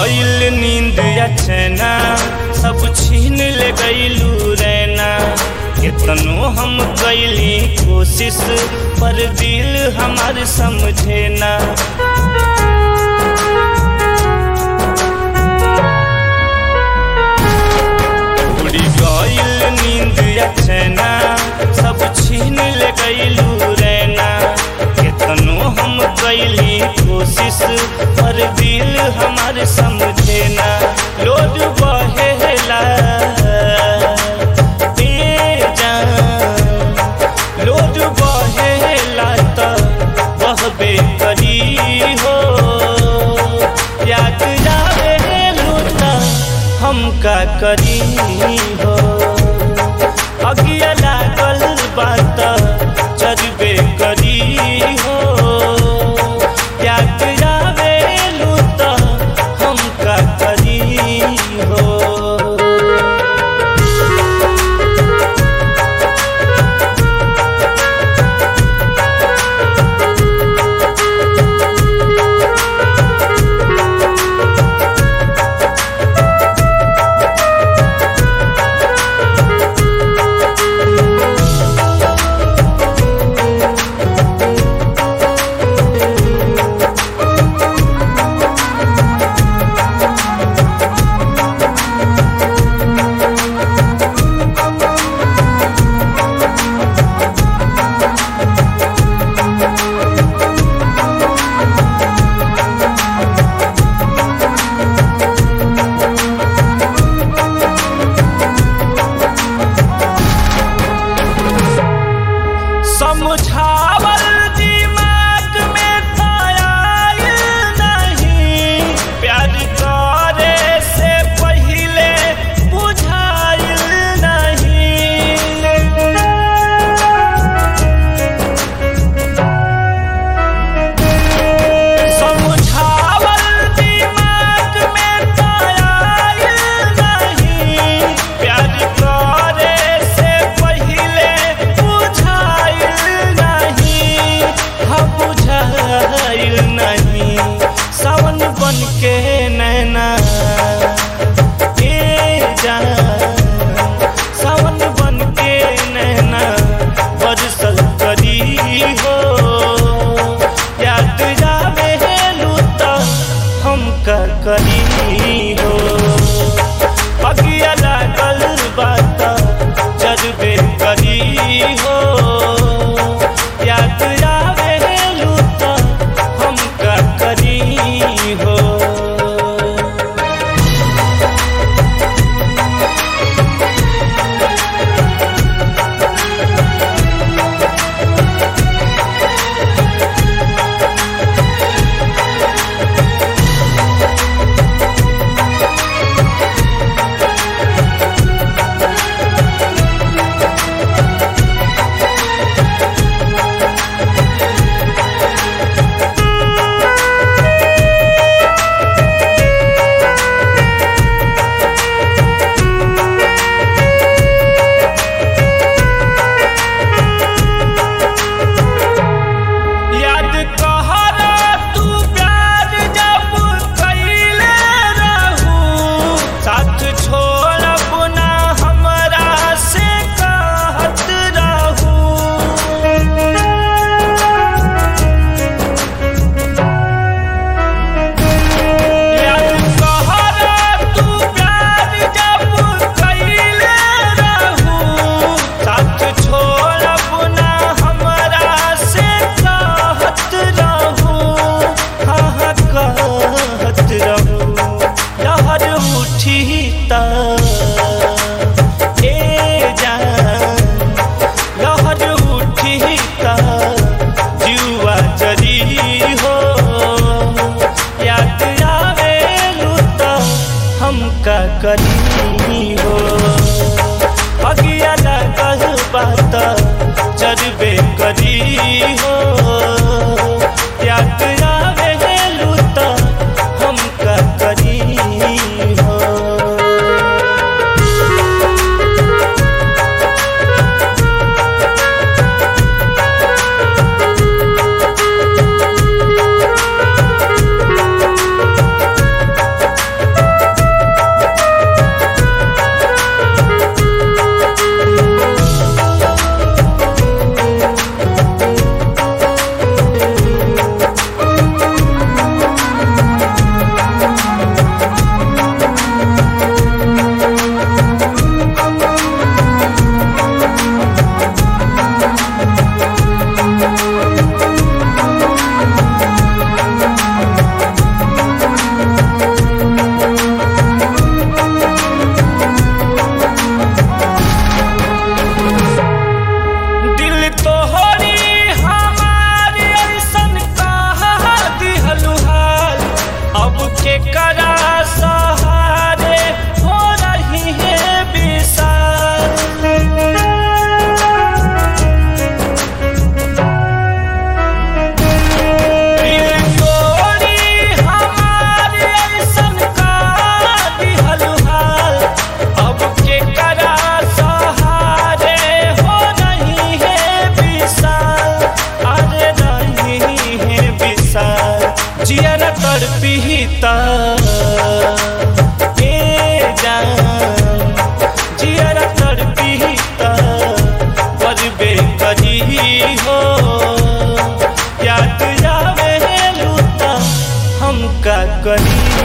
गईल नींद अचना सब छीन ले गईलू रैना कितनो हम कैली कोशिश पर दिल हमार समझे ना उड़ी गईल नींद अचना सब छीन ले गईलू रैना कितनो हम कैली कोशिश पर दिल हमार समझे ना लोड बहेला बेजान लोड बहेला त बहबे करी हो याद जावे लूटा हम का करी हो अगिया लागल बात चरबे करी हो याद जावे लूटा हम का करी हो समझावल दिमाग में था आइल नहीं प्यार करे से पहले बुझाइल नहीं समझावल दिमाग में था आइल नहीं प्यार करे से पहले बुझाइल नहीं हम बुझाइल नहीं सावन बन के नैना ए जान सावन बन के नैना बरसल करी हो याद जावे लूता हम का करी हो अगिया लागल बात जज्बे करी हो याद आवे लूता हम का करी हो त ए जान जियरा तड़पी त करबे करी हो याद आवे लूता हम का करी